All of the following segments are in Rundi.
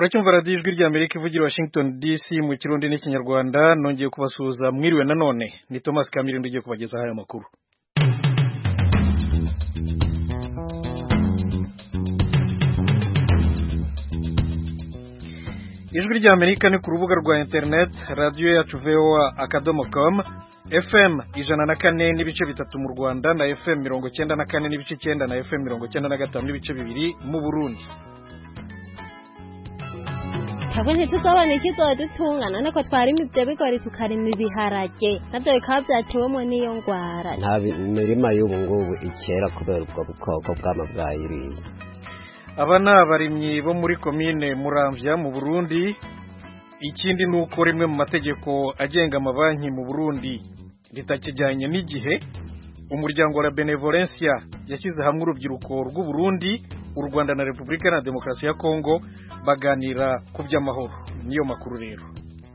muracyumva radiyo ijwi ry'amerika ivugira washington dc mu kirundi n'ikinyarwanda nongeye kubasuhuza mwiriwe nanone ni thomas kamirindo ugiye kubagezaho aya makuru ijwi ry'amerika ni ku rubuga rwa interineti radiyo yacu voa akadomo komu fm ijana na kane n'ibice bitatu mu rwanda na fm mirongo cyenda na kane n'ibice icyenda na fm mirongo cyenda na gatanu n'ibice bibiri mu burundi twebwe ntituzabona ikizodutungana nuko twarima ibyo bigori tukarima ibiharage nabyo bikaba byatewemo n'iyo ngwara nta mirima y'ubu ngubu ikera kubera ubwo bukoko bw'ama bwayiriye aba ni abarimyi bo muri komine muramvya mu burundi ikindi ni uko rimwe mu mategeko agenga amabanki mu burundi ritakijyanye n'igihe umuryango wa benevolencia yashyize hamwe urubyiruko rw'u Burundi u rwanda na repubulika na demokarasi ya kongo baganira ku by'amahoro niyo makuru rero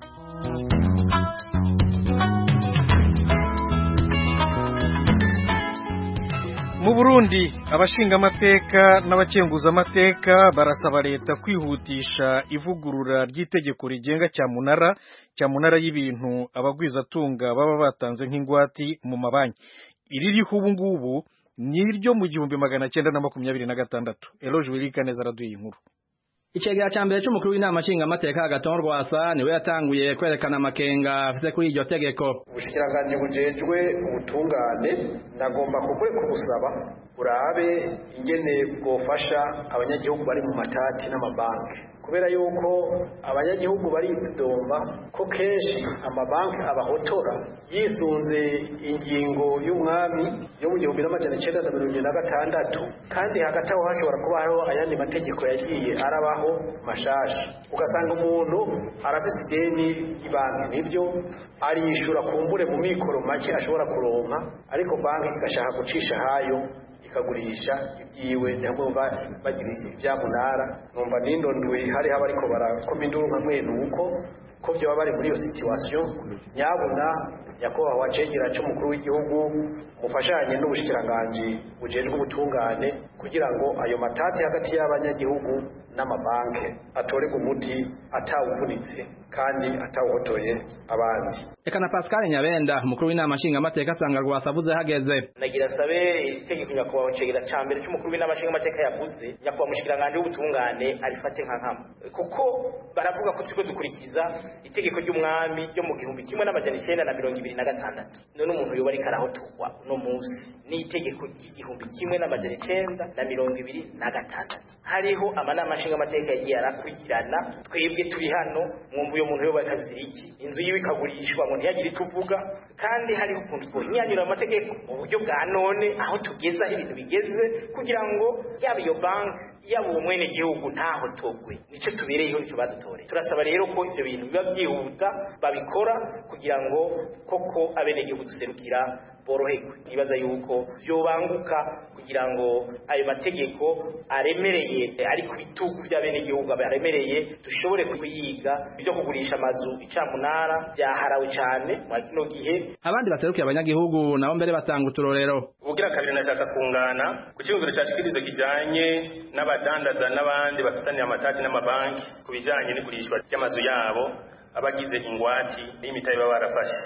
mu burundi abashingamateka n'abakenguzamateka barasaba leta kwihutisha ivugurura ry'itegeko rigenga cyamunara cyamunara y'ibintu abagwizatunga baba batanze nk'ingwati mu mabanki iririho ubu ngubu ni iryo mu gihumbi magana cyenda na makumyabiri na gatandatu eroje wirika neza araduye inkuru Icegera ca mbere c'umukuru w'inama nshingamateka Agathon Rwasa niwe yatanguye kwerekana amakenga afise kuri iryo tegeko ubushikiranganji bujejwe ubutungane ndagomba kukure kubusaba urabe ingene bwofasha abanyagihugu bari mu matati n'amabanki kubera yuko abanyagihugu baridomba ko kenshi amabanki abahotora yisunze ingingo y'umwami yo mu gihumbi n'amajana icenda na mirongo na gatandatu kandi hagati aho hashobora kuba hariho ayandi mategeko yagiye arabaho mashasha ugasanga umuntu arafise ideni ry'ibanki nivyo arishura kumbure mu mikoro make ashobora kuronka ariko banki igashaka gucisha hayo ikagurisha ibyiwe ntabwo bagira ibyamunara numva nindonduye hari haba ariko barakoma induru nka mwene uko ko byo bari muri iyo situation nyabuna nyakubahwa cegera c'umukuru w'igihugu mufashanye n'ubushikiranganji bujejwe ubutungane kugira ngo ayo matati hagati y'abanyagihugu n'amabanke atorerwe umuti atawuvunitse kandi atawuhotoye abandi Eka na Pascal Nyabenda umukuru w'inama nshingamateka asanga Rwasa avuze hageze nagira sabe itegeko nyakubahwa cegera ca mbere c'umukuru w'inama nshingamateka yavuze nyakubahwa mushikiranganje w'ubutungane arifate nka nkama kuko baravuga ko turiko dukurikiza itegeko ry'umwami ryo mu gihumbi kimwe n'amajana icenda na mirongo ibiri na gatandatu none umuntu yoba ariko arahotorwa uno munsi n'itegeko ry'igihumbi kimwe n'amajana icenda na mirongo ibiri na gatandatu hariho amanama nshingamateka yagiye arakurikirana twebwe turi hano mwumva uyo muntu yoba akazira iki inzu yiwe ikagurishwa ngo ntiyagire icyo uvuga kandi hariho ukuntu twonyanyura amategeko mu buryo bwa none aho tugeze aho ibintu bigeze kugira ngo yaba iyo banki yaba uwo mwene gihugu ntahotogwe nicyo tubereyeho nicyo badutoreye turasaba rero ko ivyo bintu biba byihuta babikora kugira ngo koko abenegihugu duserukira boroherwe nibaza yuko yobanguka kugira ngo ayo mategeko aremereye ari ku bitugu by'abenegihugu aremereye dushobore kuyiga ibyo kugurisha amazu icamunara byaharawe cyane muri kino gihe abandi baserukiye abanyagihugu nabo mbere batanga uturorero ubugira kabiri nashaka kungana ku cyumviro cya kikirizo kijanye n'abadandaza n'abandi bafitaniye amatati n'amabanki ku bijanye n'igurishwa ry'amazu yabo abagize ingwati n'imitahe baba barafashe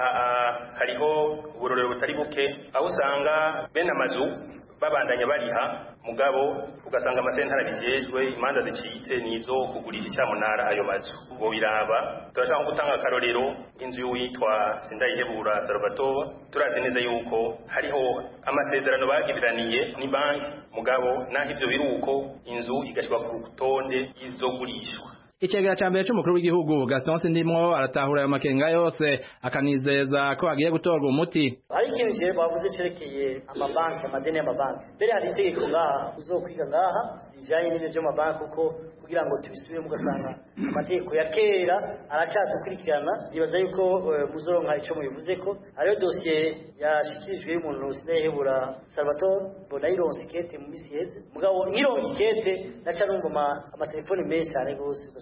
aha hariho uburorero butari buke aho usanga bene amazu babandanya bariha mugabo ugasanga amasentara bijejwe imanza zicitse nizo kugurisha icyamunara ayo mazu ngo biraba turashaka gutanga akarorero inzu y'uwitwa sindayihebura salvatore turazi neza yuko hariho amasezerano bagiraniye ni banki mugabo naho ivyo biri uko inzu igashirwa ku rutonde y'izogurishwa Icegera ca mbere c'umukuru w'igihugu Gaston Sindimwo aratahura ayo makenga yose akanizeza ko agiye gutorwa umuti hari ikintu je bavuze cerekeye amabanki amadeni y'amabanki mbere hari itegeko ngaha uzokwiga ngaha rijanye n'ivyo vy'amabanki kuko kugira ngo tubisubire mugasanga amategeko ya kera aracadukurikirana nibaza yuko muzoronka ico mubivuze ko hariyo dosiye yashikirijwe y'umuntu sinayihebura Salvatore mbona yironse ikete mu misi iheze mugabo nkironka ikete naca numva amatelefoni menshi cyane gose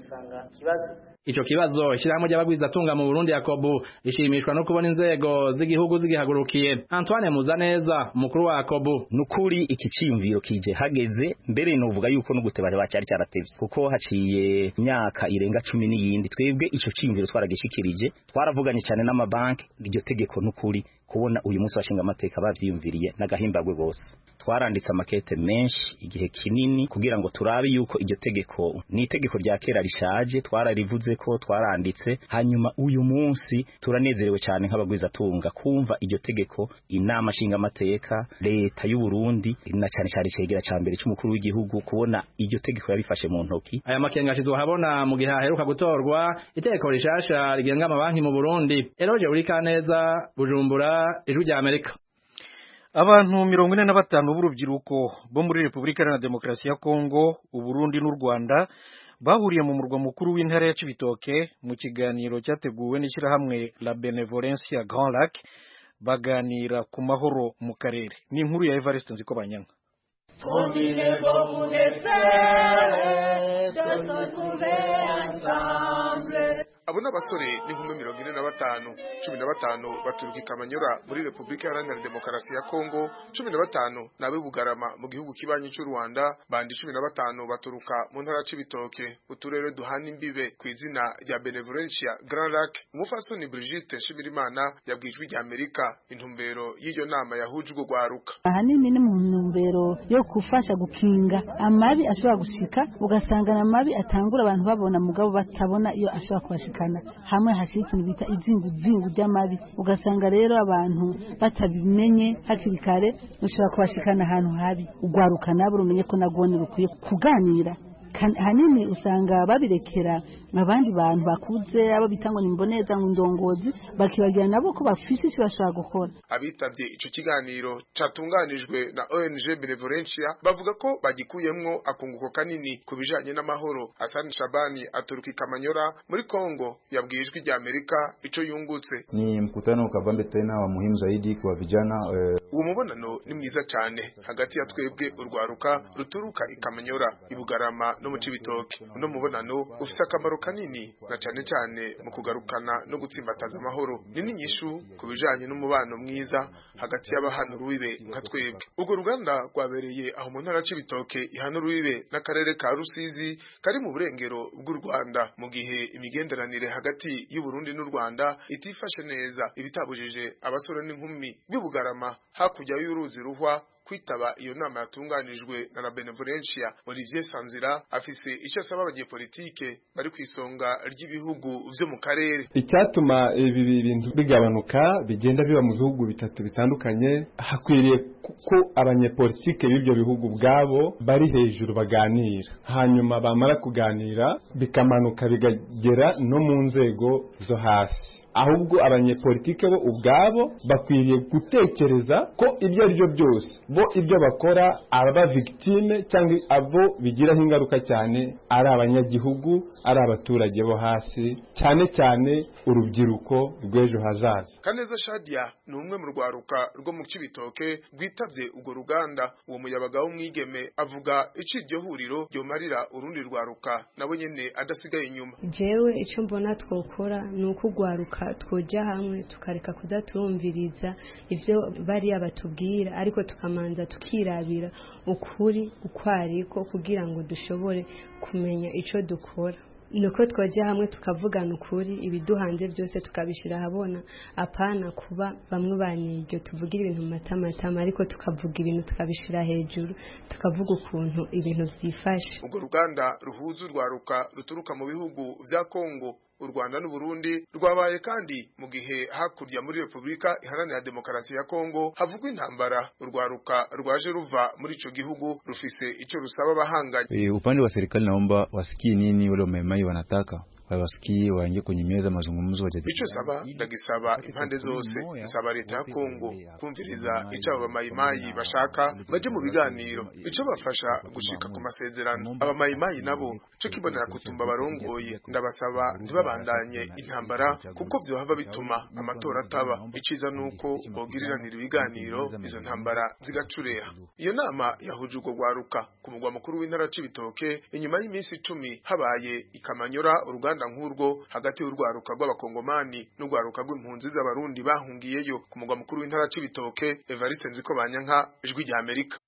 usanga ikibazo Ico kibazo ishirahamwe ry'abagwizatunga mu Burundi Yakobu rishimishwa no kubona inzego z'igihugu zigihagurukiye Antoine Muzaneza umukuru wa Yakobu nukuri iki ciyumviro kije hageze mbere novuga yuko no gutebara bacyari cyaratevye kuko haciye imyaka irenga cumi n'iyindi twebwe ico ciyumviro twaragishikirije twaravuganye cyane n'amabanki iryo tegeko nukuri kubona uyu munsi washinga amateka bavyiyumviriye n'agahimbagwe gose twaranditse amakete menshi igihe kinini kugira ngo turabe yuko iryo tegeko ni itegeko rya kera rishaje twararivuze ko twaranditse hanyuma uyu munsi turanezerewe cyane nk'abagwizatunga kumva iryo tegeko inama nshinga amateka leta y'u Burundi na cyane cyane cegera ca mbere c'umukuru w'igihugu kubona iryo tegeko yabifashe mu ntoki aya makenga ashizwe habona mu gihe haheruka gutorwa itegeko rishasha rigenga amabanki mu Burundi Eroje Urikaneza Bujumbura ijwi rya Amerika abantu mirongo ine na batanu b'urubyiruko bo muri repubulika iharanira demokarasi ya kongo uburundi n'u rwanda bahuriye mu murwa mukuru w'intara ya cibitoke mu kiganiro cyateguwe n'ishyirahamwe la benevolencia grand lac baganira ku mahoro mu karere ni inkuru ya evariste nziko banyanga abo ni abasore n'inkumi mirongo ine na batanu cumi na batanu baturuka i kamanyura muri repubulika iharanira demokarasi ya kongo cumi na batanu ni ab'i bugarama mu gihugu kibanyi cy'u rwanda bandi cumi na batanu baturuka mu ntara c'ibitoke uturere duhana imbibe ku izina rya benevolencia grand lac umufasoni brigitte nshimirimana yabwiye ijwi rya amerika intumbero y'iyo nama yahuje urwo rwaruka ahanini ni mu ntumbero yo gufasha gukinga amabi ashobora gushika ugasanga na mabi atangura abantu babona mugabo batabona iyo ashobora kubashika hamwe hashira ikintu bita izinguzingu ry'amabi ugasanga rero abantu batabimenye hakiri kare ushobora kubashikana ahantu habi ugwaruka nabo rumenye ko nagone rukwiye kuganira hanini usanga babirekera abandi bantu bakuze abo bita ngo ni mboneza ngo ndongozi bakibagira nabo ko bafise icyo bashobora gukora abitabye ico kiganiro catunganijwe na ONG Benevolencia bavuga ko bagikuyemwo akunguko kanini ku bijanye n'amahoro Hassan Shabani aturuka Kamanyora muri Kongo yabwiye ijwi rya Amerika ico yungutse ni mkutano ukavambe tena wa muhimu zaidi kwa vijana eh... uwo mubonano ni mwiza cyane hagati ya twebwe urwaruka ruturuka ikamanyora ibugarama no mu cibitoke uno mubonano ufise akamaro kanini na cyane cyane mu kugarukana no gutsimbataza amahoro ni n'inyishu ku bijanye n'umubano mwiza hagati y'abahana urubibe nka twebwe urwo ruganda rwabereye aho mu ntara c'ibitoke ihana urubibe n'akarere ka rusizi kari mu burengero bw'u rwanda mu gihe imigenderanire hagati y'u Burundi n'u rwanda itifashe neza ibitabujije abasore n'inkumi b'ibugarama hakurya y'uruzi ruhwa kwitaba iyo nama yatunganijwe na la Benevolencia Olivier Sanzira afise icyo asaba abanyepolitike bari ku isonga ry'ibihugu vyo mu karere icyatuma ibi bintu bigabanuka bigenda biba mu bihugu bitatu bitandukanye hakwiriye ko abanyepolitike b'ibyo bihugu bwabo bari hejuru baganira hanyuma bamara kuganira bikamanuka bikagera no mu nzego zo hasi ahubwo abanyepolitike bo ubwabo bakwiriye gutekereza ko ibyo ari byo byose bo ibyo bakora aba victime cyangwa abo bigiraho ingaruka cyane ari abanyagihugu ari abaturage bo hasi cyane cyane urubyiruko rw'ejo hazaza kaneza shadia ni umwe mu rwaruka rwo mu cibitoke rwitabye urwo ruganda uwo muyabaga w'umwigeme avuga icyo iryo huriro ryomarira urundi rwaruka nabo nyene adasigaye inyuma jewe icyo mbona twokora ni uko urwaruka twoja hamwe tukareka kudatumviriza ivyo bariya batubwira ariko tukamanza tukirabira ukuri uko ariko kugira ngo dushobore kumenya ico dukora nuko twoja hamwe tukavugana ukuri ibiduhanze byose tukabishira ahabona apana kuba bamwe baniryo tuvugira ibintu mu matamatama ariko tukavuga ibintu tukabishira hejuru tukavuga ukuntu ibintu vyifashe urwo ruganda ruhuza urwaruka ruturuka mu bihugu vya Kongo u Rwanda n'u Burundi rwabaye kandi mu gihe hakurya muri Republika Iharanira Demokarasi ya Kongo havugwa intambara urwaruka rwaje ruva muri ico gihugu rufise ico rusaba bahanganye. E, upande wa serikali naomba wasikie nini wale wamaimai wanataka wawasikie waingie kwenye meza mazungumzo wajadili. Ico saba ndagisaba impande zose nsaba leta ya Kongo kumviriza ico abo bamayimayi bashaka baje mu biganiro ico bafasha gushika ku masezerano abamayimayi nabo co kibonera kutumba barongoye ndabasaba ntibabandanye intambara kuko vyohava bituma amatora ataba iciza nuko bogiriranira ibiganiro izo ntambara zigacureha iyo nama yahuje urwo rwaruka ku mugwa mukuru w'intara c'ibitoke inyuma y'iminsi icumi habaye ikamanyora uruganda nk'urwo hagati y'urwaruka rw'abakongomani n'urwaruka rw'impunzi z'abarundi bahungiyeyo ku mugwa mukuru w'intara c'ibitoke Evariste Nziko Banyanka ijwi rya Amerika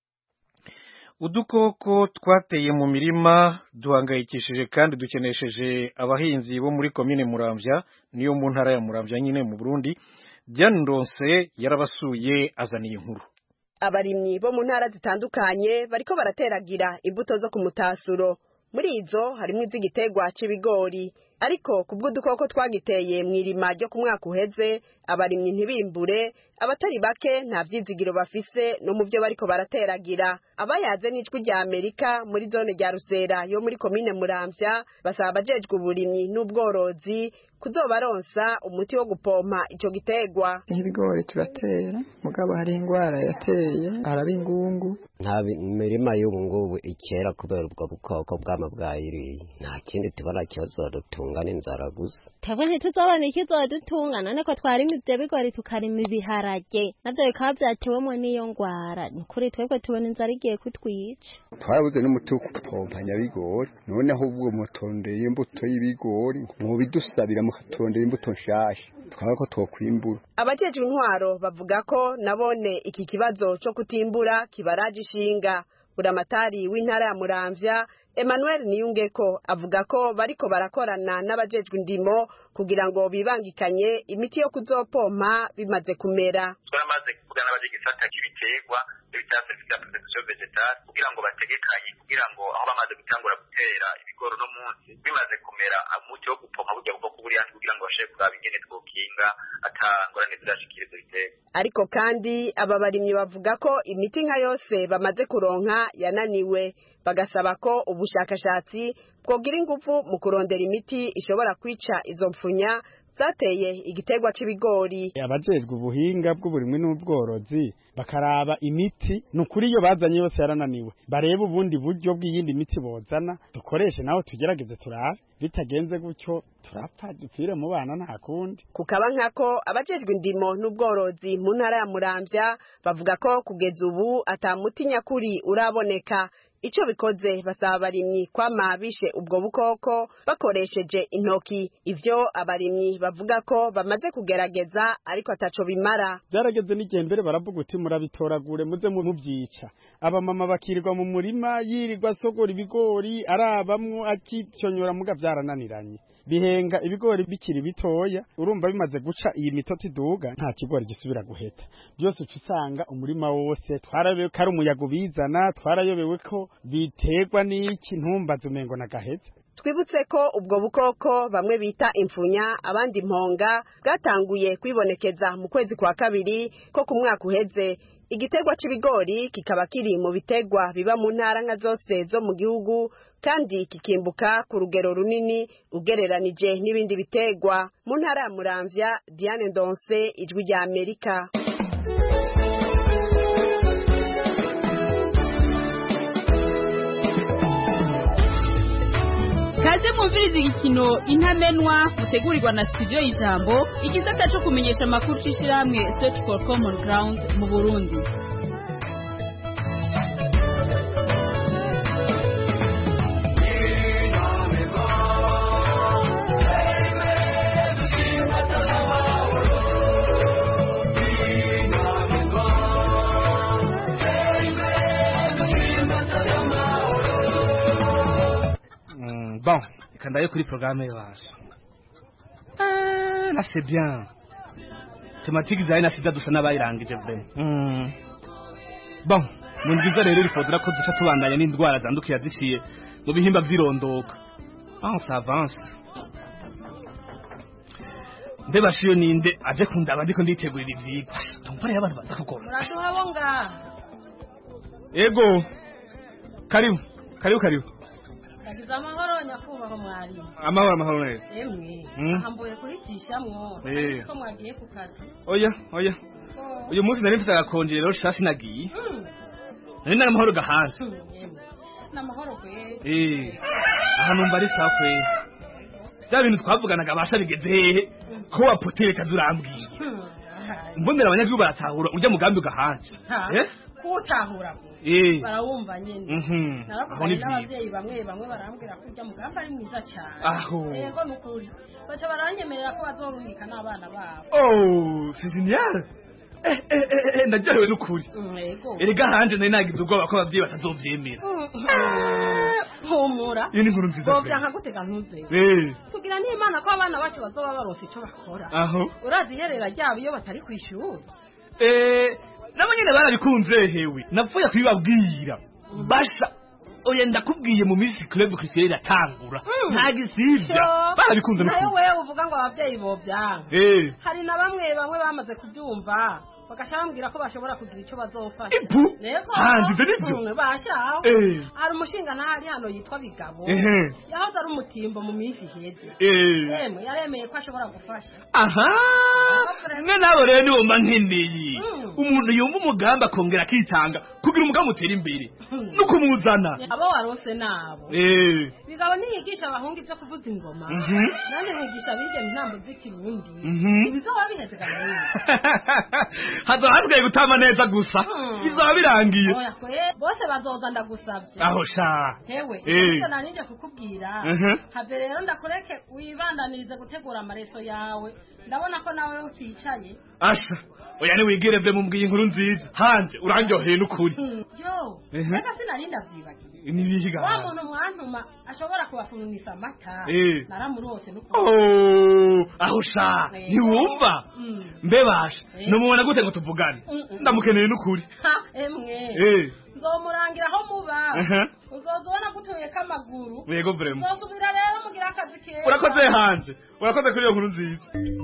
udukoko twateye mu mirima duhangayikishije kandi dukenesheje abahinzi bo muri komine muramvya niyo mu ntara ya muramvya nyine mu Burundi Diane Ndonse yarabasuye azaniye inkuru abarimyi bo mu ntara zitandukanye bariko barateragira imbuto zo ku mutasuro muri izo harimo iz'igiterwa c'ibigori ariko kubw'udukoko twagiteye mu irima ryo ku mwaka uheze abarimyi ntibimbure abatari bake nta vyizigiro bafise no mu vyo bariko barateragira abayaze n'ijwi rya amerika muri zone rya rusera yo muri komine muramvya basaba abajejwe uburimyi n'ubworozi kuzobaronsa umuti wo gupompa ico giterwa ibigori turatera mugabo hari ingwara yateye araba ingungu nta mirima y'ubu ngubu ikera kubera ubwo bukoko bwama bwayiriye nta kindi tubona kibazodutunga n'inzara gusa twebwe ntituzobona ikizodutunga none ko twarima ivyo bigori tukarima ibiharage navyo bikaba vyatewemwo n'iyo ngwara ni ukuri twebwe tubona inzara igiye kutwica twarabuze n'umuti wo gupompa nyabigori none ahubwo mutondeye imbuto y'ibigori mubidusabira mukatondera imbuto nshasha twaba ko twokwimbura abajejwe intwaro bavuga ko nabone iki kibazo co kutimbura kibaraje ishinga buramatari w'intara ya muramvya Emmanuel Niyungeko avuga ko bariko barakorana n'abajejwe indimo kugira ngo bibangikanye imiti yo kuzopompa bimaze kumera twaramaze kuvugana n'abajegisata k'ibiterwa n'ibyatsi bya protection vegetale kugira ngo bategekanye kugira ngo aho bamaze gutangura gutera ibigori no munsi bimaze kumera umuti wo gupompa burya bwo kuburiya kugira ngo bashobore kuraba ingene twokinga atangorane zirashikira ivyo biterwa ariko kandi aba barimyi bavuga ko imiti nka yose bamaze kuronka yananiwe bagasaba ko ubushakashatsi bwogira ingufu mu kurondera imiti ishobora kwica izo mpfunya zateye igiterwa c'ibigori abajejwe ubuhinga bw'uburimwi n'ubworozi bakaraba imiti ni ukuri iyo bazanye yose yarananiwe barebe ubundi buryo bw'iyindi miti bozana dukoreshe naho tugerageze turabe bitagenze gutyo turapfa dupfire mu bana nta kundi kukaba nkako abajejwe indimo n'ubworozi mu ntara ya muramvya bavuga ko kugeza ubu ata muti nyakuri uraboneka ico bikoze basaba abarimyi kwama bishe ubwo bukoko bakoresheje intoki ivyo abarimyi bavuga ko bamaze kugerageza ariko ataco bimara byarageze n'igihe mbere baravuga uti murabitoragure muze mubyica abamama bakirirwa mu murima yirirwa asogora ibigori arabamwo akicyonyora muga byarananiranye bihenga ibigori bikiri bitoya urumva bimaze guca iyi mitoti iduga nta kigori gisubira guheta byose uca usanga umurima wose twarayobewe ko ari umuyaga ubizana twarayobewe ko biterwa n'iki ntumbaze umengo na gaheza twibutse ko ubwo bukoko bamwe bita imfunya abandi imponga bwatanguye kwibonekeza mu kwezi kwa kabiri ko ku mwaka uheze igiterwa c'ibigori kikaba kiri mu biterwa biba mu ntara nka zose zo mu gihugu kandi kikimbuka ku rugero runini ugereranije n'ibindi biterwa mu ntara ya muramvya diane ndonse ijwi rya amerika kaze mwumviriza igikino intamenwa mutegurirwa na studio y'ijambo igisata cyo kumenyesha amakuru c'ishirahamwe search for common ground mu burundi bon reka ndabe kuri porogaramu yacu na c'est bien tematike zawe na sida dusa n'abayirangije ve bon ni byiza rero rifodora ko duca tubandanya n'indwara zandukira ziciye mu bihimba by'irondoka aho savance mbe bashiyo ninde aje kundaba ndiko nditegurira ivyigwa tumva rero abantu baza kugoma muraduhabonga ego karibu karibu karibu giza amahoro nyakubahwa mwarimu amahoro amahoro neza emwe Mm. aha mboye kuritishamwo Eh. ko mwagiye ku kazi oya oya uyu munsi nari mfite agakonje rero shasi nagiye nari nari amahoro gahanze ni amahoro kwe eh aha numva ari sawa kwe bya bintu twavuganaga abasha bigeze hehe ko wapotere kazi urambwiye mbonera abanyagihugu baratahura urya mugambi ugahanze eh kuwutahura eh barawumva nyine Mhm. Aho naravuganye ni vyiza. n'abavyeyi bamwe bamwe barambwira ko urya mugambi ari mwiza cyane Aho. yego ni ukuri baca baranyemerera ko bazorungika n'abana babo oh c'est génial eh eh eh eh, ndaryohewe n'ukuri Mm, yego erega hanje nari nagize ubwoba ko abavyeyi batazovyemera humura iyo ni inkuru nziza bovya pe. nkagutega ntuze eh tugira n'imana ko abana bacu bazoba baronse ico bakora aho urazi iherera ryabo iyo batari ku ishuri eh nabo nyene barabikunze hewe napfuye kubibabwira basha oya ndakubwiye mu minsi club christian iratangura nta gisivya barabikunze nayo n'ukuri wewe uvuga ngo abavyeyi bovyanka eh hari na bamwe bamwe bamaze kubyumva bagasha bambwira ko bashobora kugira icyo bazofasha Ipu? Yego. Hanze ibyo nivyo? Mm, bashaho Eh. hari umushinga ntahari hano yitwa bigabo Ehe. yahoze ari umutimbo mu minsi iheze Eh. Emwe, yaremeye ko ashobora gufasha aha mwe nabo rero nibo mba nkeneye Mm. umuntu yumva umugambi akongera akitanga kugira umugambi utera imbere no kumuzana abo warose nabo eh bigabo ntiyigisha abahungu ibyo kuvuza ingoma Mhm. nanjye nkigisha abigeme intambo z'ikirundi Mhm. ibizoba biheze gahunda hazaba hasigaye gutama neza gusa bizaba birangiye oya kwe bose bazoza ndagusabye aho sha hewe Eh. ivyo narinje kukubwira Mhm. have rero ndakureke wibandanirize gutegura amareso yawe ndabona ko nawe uticaye asha oya niwigire vye mumbwiye inkuru nziza hanje urandyoheye n'ukuri Hmm, yo Mhm. reka sinari ndavyibagiye nibihiga wa muntu mwantuma ashobora kubafurunisa amata Eh. naramurose n'ukuri Oh, aho sha Eh. ntiwumva Mm. mbebasha Eh. numubona gute ngo tuvugane Mm, mm. ndamukeneye n'ukuri Ha, emwe Eh. nzomurangira aho muba Aha. uzoza ubona gutuyeko amaguru yego vrema uzosubira rero mugira akazi keza urakoze hanje urakoze kuri iyo nkuru nziza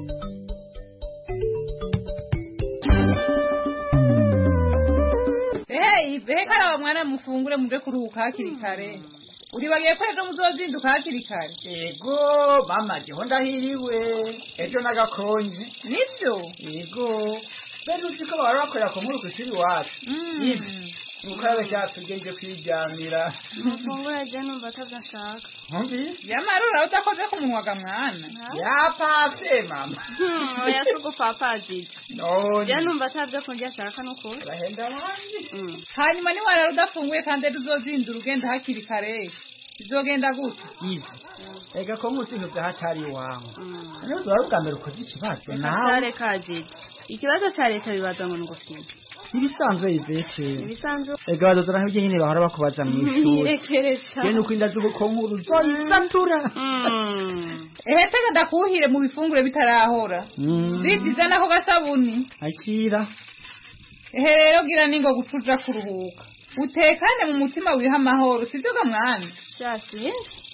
Hey, behe karaba mwana mufungure muje kuruhuka hakiri kare. Uribagiye ko ejo muzozinduka hakiri kare. Yego, mama jeho ndahiriwe. Ejo nagakonje. Nivyo? Yego. Bene uzi ko bahora bakorera ku nkuru kw'ishuri iwacu. Mm. Mukarabe cyacu ugende kwiryamira. Mufungure je numva atavyo nshaka. Ntumbi? Yamarura udakoze ku munwa ga mwana. Yapavye mama. Oya sugupapajije. None. Je numva atavyo kunjya ashaka nukuri. Bahenda abandi. Hanyuma ni warara udafunguye kandi ejo uzozindura ugenda hakiri kare. Bizogenda gute? Ivi. Ega ko musintu vya hatari iwawe. Niyo uzaba ubwa mbere ukoze ikibazo nawe. Kashare kajije. Ikibazo cha leta bibaza ngo ngufite. Ibisanzwe Ivete. Ibisanzwe. Ega badozana nk'ibyo nyine bahora bakubaza mu ishuri. Nirekeresha. Yene uko inda z'ubukonkuru zoyisatura. Ehe tega ndakuhire mu bifungure bitarahora. Mm. Zidiza nako gasabuni. Akira. Ehe rero gira ningo gucuja kuruhuka. Utekane mu mutima wiha amahoro sivyo ga mwana. Shasi.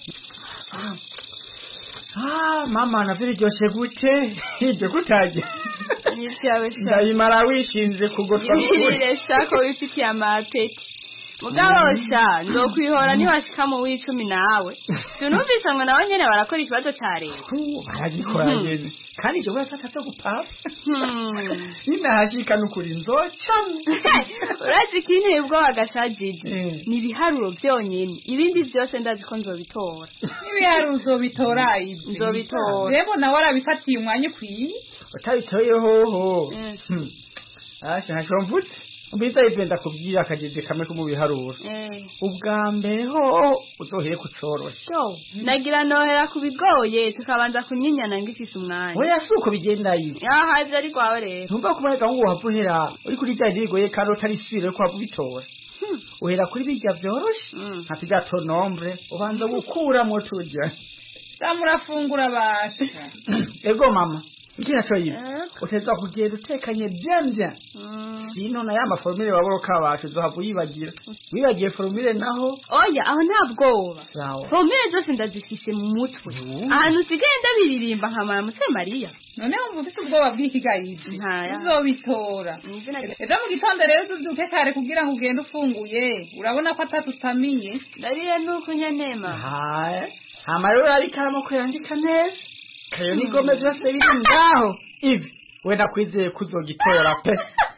Ah, mama navyo biryoshe gute? Ibyo kutajya. Nivyawe sha. Ndayimara wishinze kugotwa Yirire shako wifitiye amapeti. Mugabo sha nzokwihora niwashika mu w'icumi nawe. Tunumvise ngo nawe nyene barakora ikibazo ca leta. baragikora nyene. Kandi ivyo wese atazo gupapa. Ninahashika nukuri nzoca. Urazi ikinteye ubwoba gashajije. Ni ibiharuro vyonyene. Ibindi vyose ndazi ko nzobitora. Ibiharuro uzobitora ibi. Nzobitora. Jebo nawe arabifatiye umwanya ukwiye. Utabitoye hoho. Hmm. Asha ntaco mvutse. Mbiza ivyo ndakubwira akajije kamwe ko mu biharuro. Eh. Ubwa mbere ho uzohere kucorosha. Yo, nagira nohera kubigoye tukabanza kunyinyana ngifise umwanya. Oya suko bigenda ibi. Yaha ivyo ari gwawe rero. Ntumva kuboneka ngo wavuhera uri kuri bya bigoye kandi utarisubire ko wabitora. Uhera kuri bijya vyoroshe. Nka tujya to nombre ubanza gukuramo tujya. Samurafungura basha. Ego mama. iki naco yibi uteza kugenda utekanye byamya sino na ya maformire waboroka bacu uzohava uyibagira wibagiye formire naho oya aho nta bwoba sawa pomere zose ndazifise mu mutwe ahantu usigaye ndabiririmba nkamara mutwe mariya none wumva ufite ubwoba bw'ikigayizi ntaya uzobitora ejo mu gitondo rero uzubyuke kare kugira ngo ugende ufunguye urabona ko atatutamiye ndarire nuko nyanema haya hama rero urabikaramu ko yandika neza kayo n'igome byose biri ngaho ivi wenda kwizeye ko uzogitora pe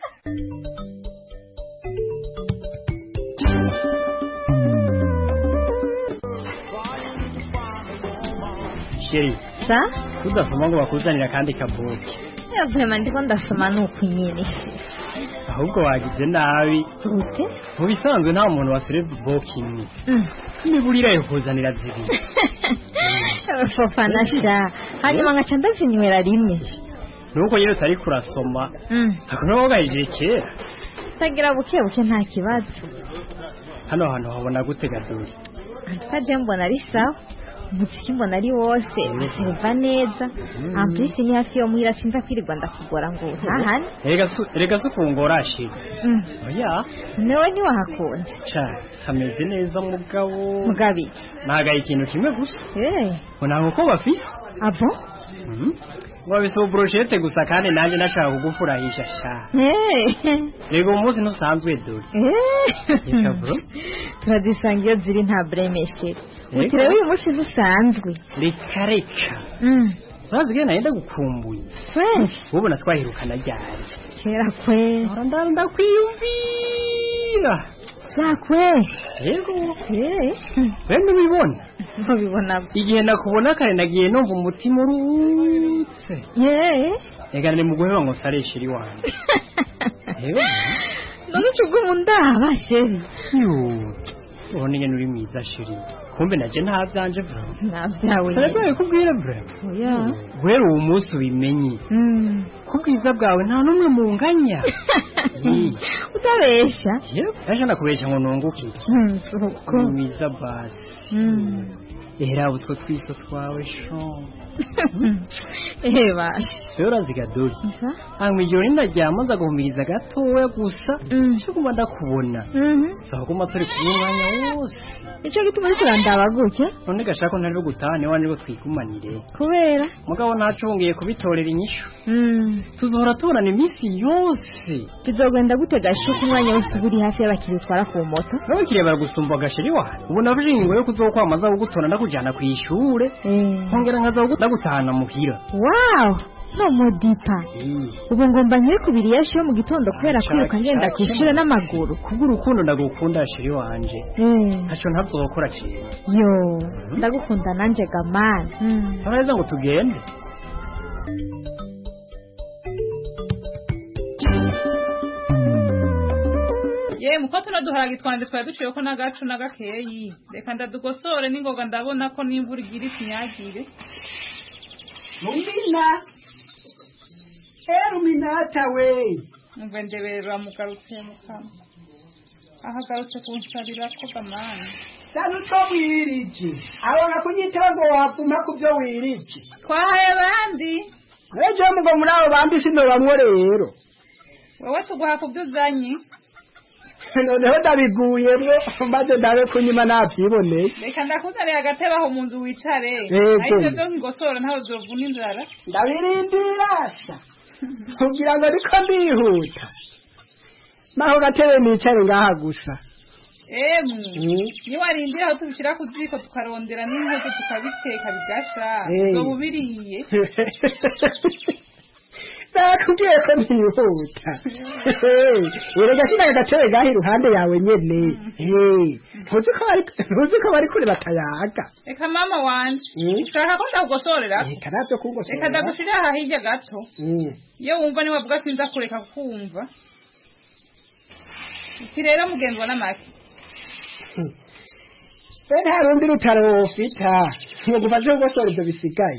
sheri sa tudasoma ngo bakuzanira kandi kabuki yavuye ndiko ndasoma nuko nyine ahubwo wagize nabi gute mu bisanzwe nta muntu waserebye boki imwe niburira yo kuzanira zibiri fofana sha hanyuma nkaca ndazinywera rimwe nuko nyine utari kurasoma Mm. hakuna wagahije kera tagira buke buke nta kibazo hano hantu habona gute gaduri antukaje mbona ari sawa umuziki mbona ari wose baseriva neza amplisi ni hafi yo muhira sinza kwirirwa ndakugora ngo utahane erega su- erega si ukungora sheri Mm. oya newe ntiwahakunze ca kameze neza mugabo mugabiki nagaye ikintu kimwe gusa Eh, ngo ntabwo ko bafise abo Mhm. ngo babise ubroshete gusa kandi nanjye nashaka kugufurahisha sha Eh, rega uwo munsi ntusanzwe dore eh. reka bro turazisanga iyo ziri nta buremeshere Yego. uti rero uyu munsi dusanzwe reka reka Mm. urazi ko nahenda gukumbuye kweli ubona twahirukana ryari kera kweli ndakwiyumvira byakweli yego Eh, we ntubibona ntubibona igihe nakubona kare nagiye numva umutima urutse ye reka ni mu guheba ngo nsareshe iri wanjye yego none ucugumu ndaba sheri yoo ubona ingene uri mwiza sheri kumbe naje nta byanje bro ntabyawe Sarabwaye kubwira bro oya guhera uwo munsi ubimenye Mm. ko ubwiza bwawe nta n'umwe munganya utabesha ejo nakubeshya ngo nunguke iki Mm, si uko uri mwiza basi Mm. era utwo twiso twawe shon ehe basha rero uraziga dore Nsa? hanyuma ijoro ninaryama nza guhumiriza gatoya gusa cyo kuba ndakubona Mhm. saba kuma turi kumwe umwanya wose nicyo gituma uriko urandaba gutya none gashaka ko ntari gutaha niba nibwo twigumanire kubera mugabo ntacungiye kubitorera inyishu Mm. tuzohora tubonana iminsi yose bizogenda gute gashuka umwanya wose uba uri hafi y'abakiriya utwara ku moto n'abakiriya baragusumba agasheri wawe ubu nafashe ingingo yo kuzokwamaza kugutora ndakujyana ku ishure nkongera nkaza ndagutahana muhira wawu no modipa ubu ngomba nywe kubiri yashi yo mu gitondo kubera kwiruka ngenda ku ishuri n'amaguru kubw'urukundo ndagukunda sheri wanje Mm. ntaco ntazokora ciwe yo ndagukunda nanje gamani uraheza ngo tugende ye muko turaduharage twanje twari duciye ko n'agacu n'agakeyi reka ndadugosore n'ingoga ndabona ko n'imvura igira ikinyagire rumina eh ruminata we umve ndeberera mugarutse mukama ahagarutse kunsabira ko gamani sanu to wiriki abona kunyitaho ngo wapfuma ku byo wiriki twahaye abandi ejo mugo muri abo bandi sino bamwe rero wewe tuguha ku byo uzanye noneho ndabiguyemwo maze ndabe kunyuma nabyiboneye reka ndakuzanira agatebe aho mu nzu wicare Yego. ariko byo ngosora ntawe uzovuna inzara ndabirindira sha kugira ngo ariko ndihuta naho gatebe nicare ngaha gusa emwe Mm. niwarindira aho tubishyira ku ziko tukarondera n'inkozo tukabiteka bigasha Hey. uzoba ubiriye nakubwiye ko ntihuta erega sinaga gatebe gaha iruhande yawe nyene Hey, ntuzi ko bari ntuzi ko bari kure batayaga reka mama wanje Mm. ushaka ko ndagugosorera reka navyo kungosora reka ndagushirira aha hirya gato Mm. iyo wumva niwavuga sinza kureka kukumva iki rero mugenzwa n'amaki we nta rundi rutaro wofita ngo gufashe kugosora ivyo bisigaye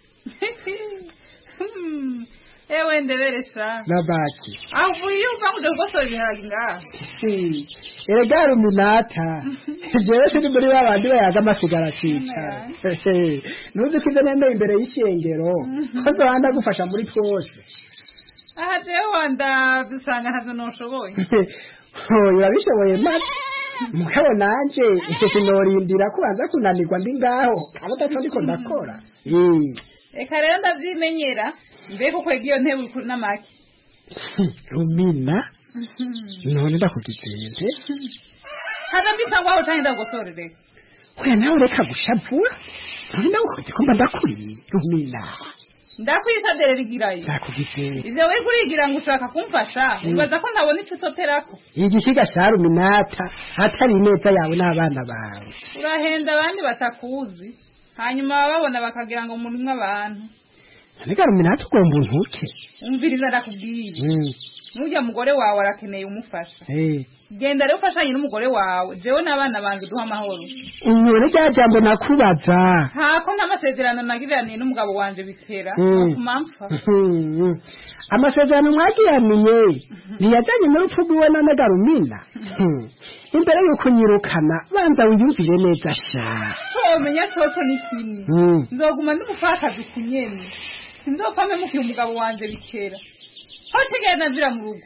Hmm, ewe ndeberesha na baki avuye iyo uva ngo ujya kugosora ibiharage ngaha Si, erega ruminata jewe sindi muri ba bandi bayaga amasigara akicara ntuzi ko ibyo nemeye imbere y'ishengero ko zohanda gufasha muri twose aha jewe wanda dusanga ntazo noshoboye urabishoboye maze mugabo nanje sinorindira ko baza kunanirwa ndi ngaho abo utaco ndiko ndakora reka rero ndavyimenyera mbega ukwega iyo ntebe uri n'amaki rumina none ndakugizenze haza mbisangwa aho canke ndagusorere oya nawe reka gushavura none ndagukoze ko mba ndakuriye rumina ndakwisadere rigirayo ndakugizenze ivyo wari kurigira ngo ushaka kumfasha wibaza ko ntabona ico usoterako igishiga ca ruminata atari ineza yawe n'abana bawe urahenda abandi batakuzi hanyuma bababona bakagira ngo murimwe abantu none ruminata ugomba untuke umviriza ndakubwiye nurya mugore wawe arakeneye umufasha Eh, genda rero ufashanye n'umugore wawe jewe n'abana banje duha amahoro unyore rya jambo nakubaza ntako ntamasezerano nagiraniye n'umugabo wanje bikera Mm. nokuma mpfa Mhm. amasezerano mwagiraniye ntiyajyanye n'urupfu rw'iwe na negarumina Mhm. imbere y'uko nyirukana banza wiyumvire neza sha womenya coco ni kimwe Mm. nzoguma ndi umupfakazi ku nyene sinzopfa mpemukiye umugabo wanje bikera aho tegera nazira mu rugo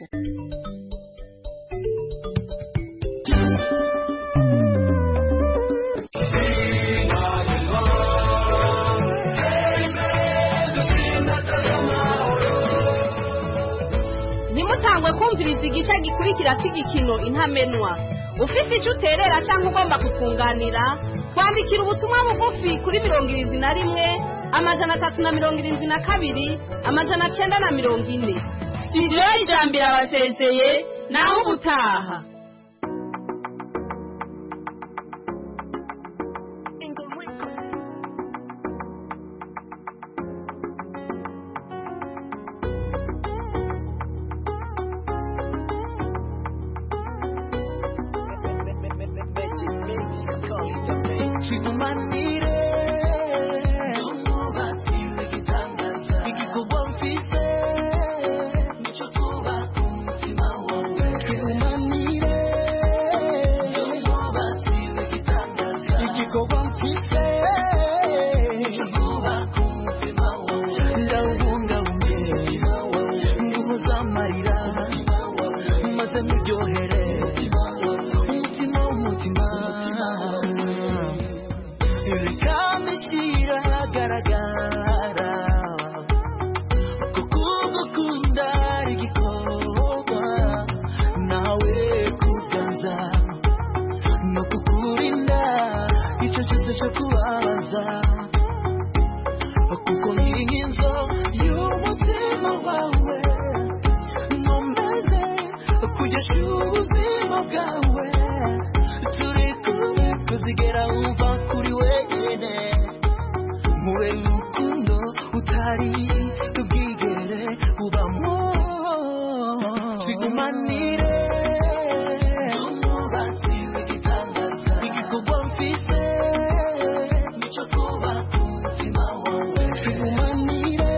ntimutangwe kumviriza igice gikurikira cy'igikino intamenwa ufite icyo uterera cyangwa ugomba kutwunganira twandikira ubutumwa bugufi kuri mirongo irindwi na rimwe amajana atatu na mirongo irindwi na kabiri amajana cyenda na mirongo ine sitidiyo y'ijambo irabasezeye naho ubutaha Chikumanire igikorwa mfise nico twubaka umutima wawe Chikumanire igikorwa mfise nico twubaka umutima wawe ndawubungabunge nguhoza amarira maze muryohere umutima w'umutima bikamishyira ahagaragara kuko gukunda ari igikorwa nawe kuganza no kukurinda icyo cyose cyo kubabaza kuko nkiri nk'inzo y'umutima wawe nkomeze kugesha ubuzima bwawe turi kumwe kuzigera wumva kuri wenyine mube urukundo utari ubwigere ubamo twigumanire igikorwa mfise nico twubaka umutima wawe twigumanire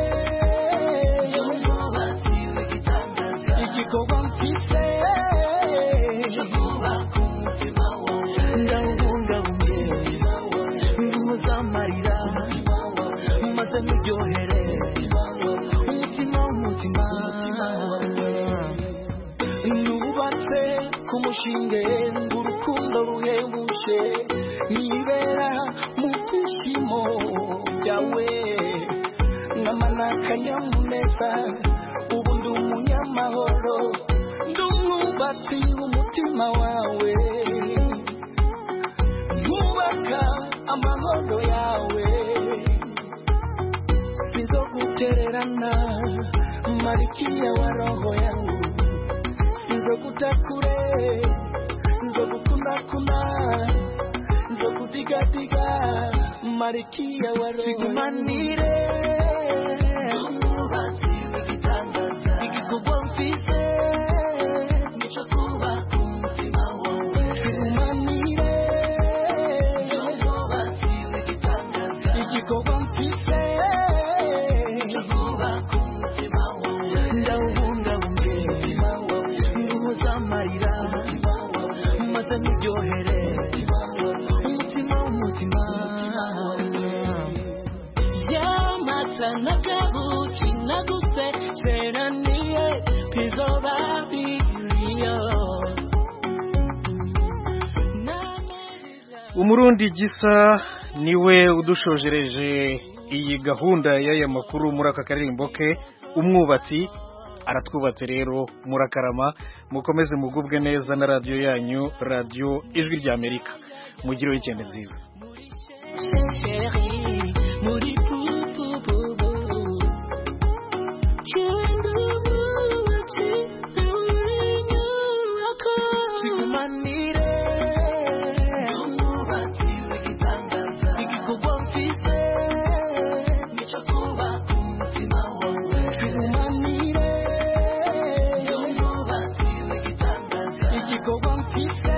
igikorwa mfise nico twubaka umutima wawe ndawubungabunge nguhoza amarira maze muryohere umutima w'umutima nubatse ku mushinge ng'urukundo ruhebuje nibera mu byishimo byawe nk'amana akanyamuneza ubu ndi umunyamahoro ndi umwubatsi w'umutima wawe nkubaka amahoro yawe sizogutererana marikia wa roho yangu sizokutakure nzogukundakunda nzokutigatega marikia wa roho tigumanire igikorwa mfise nico twubaka umutima wawe tigumanire igikorwa mfise nico twubaka umutima wawe ndawubungabunge nguhoza amarira maze muryohere umurundi gisa niwe udushojereje iyi gahunda y'aya makuru muri aka karirimbo ke umwubatsi aratwubatse rero murakarama mukomeze mugubwe neza na radiyo yanyu radiyo ijwi ry'amerika mugire wikende nziza muri pupupupu cyenda umwubatsi uri nyubako sigumanire umwubatsi w'igitangaza igikorwa mfise nicyo kubaka umutima wawe sigumanire umwubatsi w'igitangaza igikorwa mfise